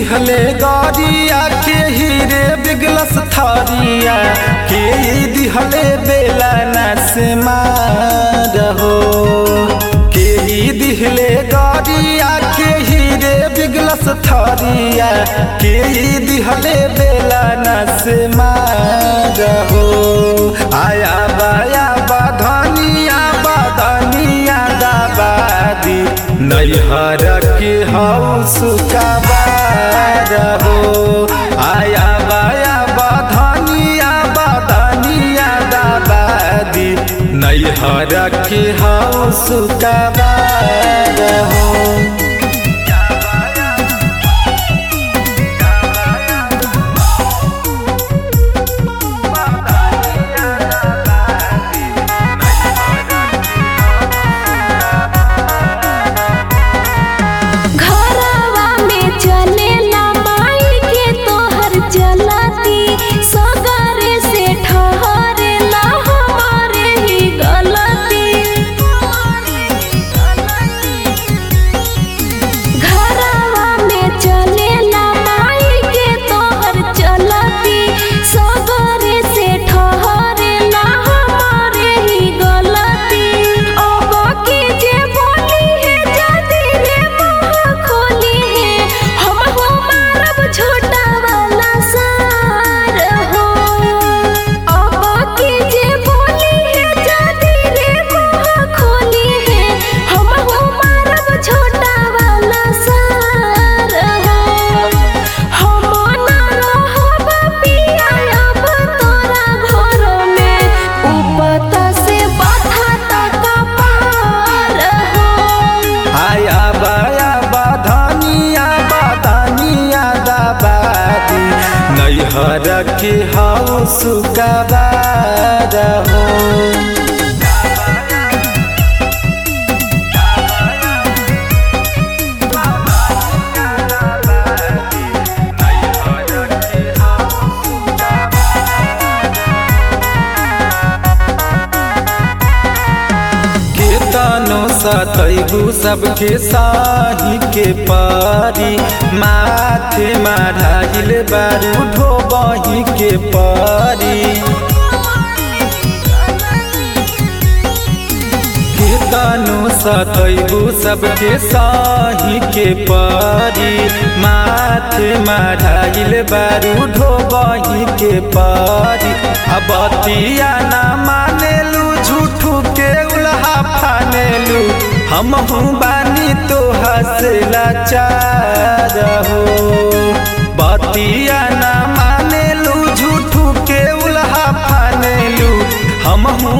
दिहले गरिया के हीरे बिगलस थरिया के दिहले बेला नस मारहो के दिहले गरिया के हीरे बिगलस थरिया के दिहले बेला नस मारहो आया बाया बधनिया बधनिया दाबादी नैहर के हौस कबार हो आया बाया बधनिया बधनिया दाबादी नैहर के हौस कबार हो घरवा में चलेला माई के तोहर चलती सगरे से ठहरेला हमारे ही गलती घरवा में चलेला माई के तोहर चलती सगरे से ठहरेला हमारे ही गलती अब के जे बोली है जदी रे मुंह खोली है हम हो मारब छोटा वाला सार हो अब के जे बोली है जदी रे मुंह खोली है हम हो मारब छोटा वाला सार हो हम ना रहब पिया अब तोरा घर में उपता से बाधा तक पार हो आया बाया बधनिया बधनिया दाबादी नैहर के हौस कबार हो केतनो सतैबू सबके साही के पारी माथे माढ़ाइल बारू ढोबही के पारी केतनो सतैबू सबके साही के पारी माथे माढ़ाइल बारू ढोबही के पारी अबतिया ना मानेलू झूठू के उल्हा फानेलू हम बानी तो हंसला चार हो बतिया ना मानेलू झूठू के उल्हा फानेलू हम